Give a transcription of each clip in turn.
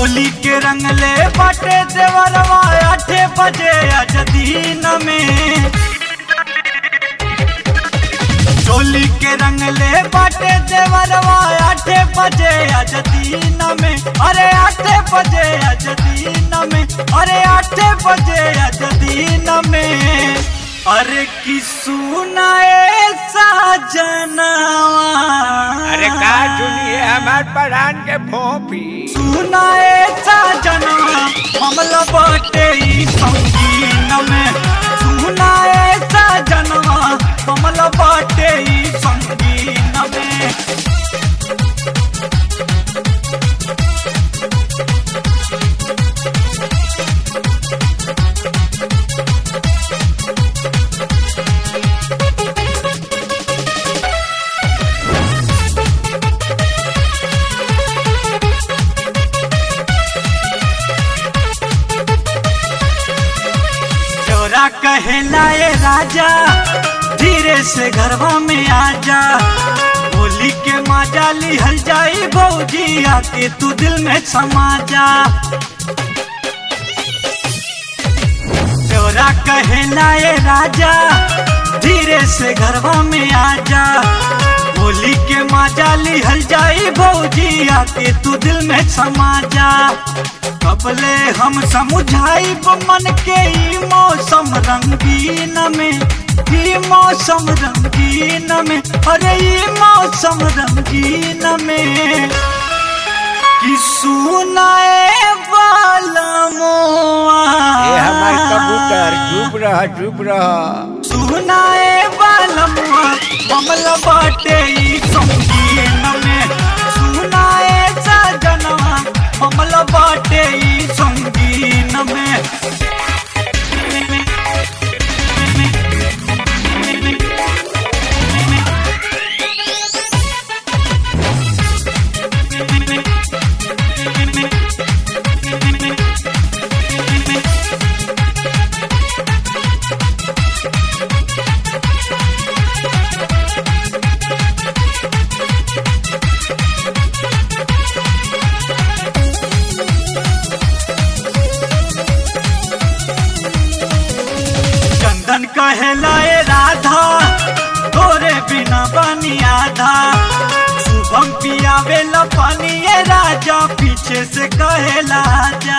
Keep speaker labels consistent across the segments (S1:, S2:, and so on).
S1: चोली के रंग ले बाटे देवरवा आठे बजे आज दीन में चोली के रंग ले बाटे देवरवा आठे बजे आज दीन में अरे आठे बजे आज दीन में अरे आठे बजे आज दीन में अरे की सुनाए साजनवा
S2: अरे का सुनिए हमार परान के भोपी
S1: सुनाए साजनवा हमला बाटे ई संगीन में सुनाए साजनवा हमला बाटे ई संगीन में चोरा कहला ए राजा धीरे से घरवा में आजा होली के माजा लिहल जाई भौजी आके तू दिल में समा जा चोरा कहला ए राजा धीरे से घरवा में आजा होली के माजा लिहल जाई भौजी आके तू दिल में समा जा कबले हम समझाई मन के ई मौसम रंगीन में ई मौसम रंगीन में अरे ई मौसम रंगीन में कि सुनाए वाला मोआ
S2: ये हमार कबूतर चुप रह चुप रह
S1: सुनाए वाला मोआ मामला बाटे ई संगीन में सुनाए सजनवा मामला बाटे ई संगीन में चंदन कहलाए राधा तोरे बिना बनी आधा शुभम पियावे ला पानी ये राजा पीछे से कहला जा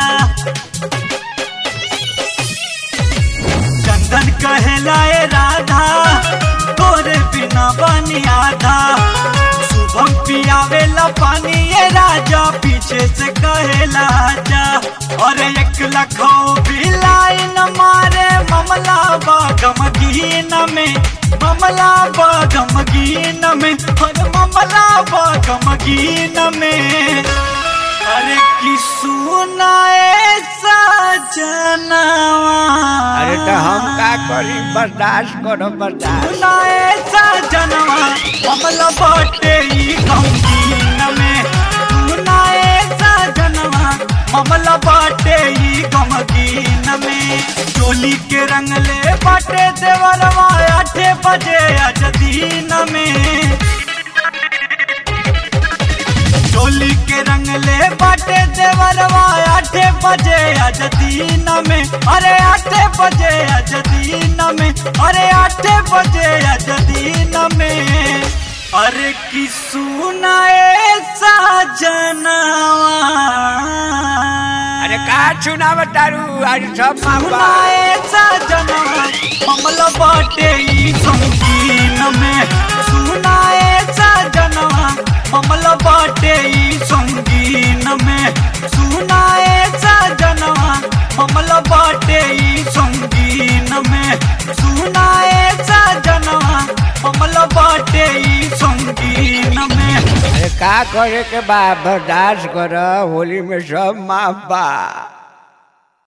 S1: चंदन कहलाए राधा तोरे बिना बनी आधा शुभम पियावे ला पानी ये राजा पीछे से कहला जा और एक लखो भी लाइन मारे ममला बागम गीन में ममला बागम गीन में और ममला बागम गीन में अरे की सुनाए सजनवा
S2: अरे तो हम का करी बर्दाश्त करो बर्दाश्त
S1: सुनाए सजनवा कमल बाटे ई गमगीन में सुनाए सजनवा कमल बाटे ई गमगीन में चोली के रंग ले बाटे देवरवा आठे बजे आज दीन में चोली के रंग ले बाटे देवरवा आठे बजे आज दीन में अरे आठे बजे आज दीन में अरे आठे बजे आज दीन में अरे की सुनाए साजनवा
S2: अरे का सुनाव तारू अरे सब मापा
S1: सुनाए साजनवा कमल बाटे ई संगीन में सुनाए साजनवा कमल बाटे ई संगीन में सुनाए साजनवा कमल बाटे ई संगीन में सुनाए साजनवा कमल बाटे ई संगीन में
S2: अरे का करे के बा बर्दाश्त कर होली में सब माफ बा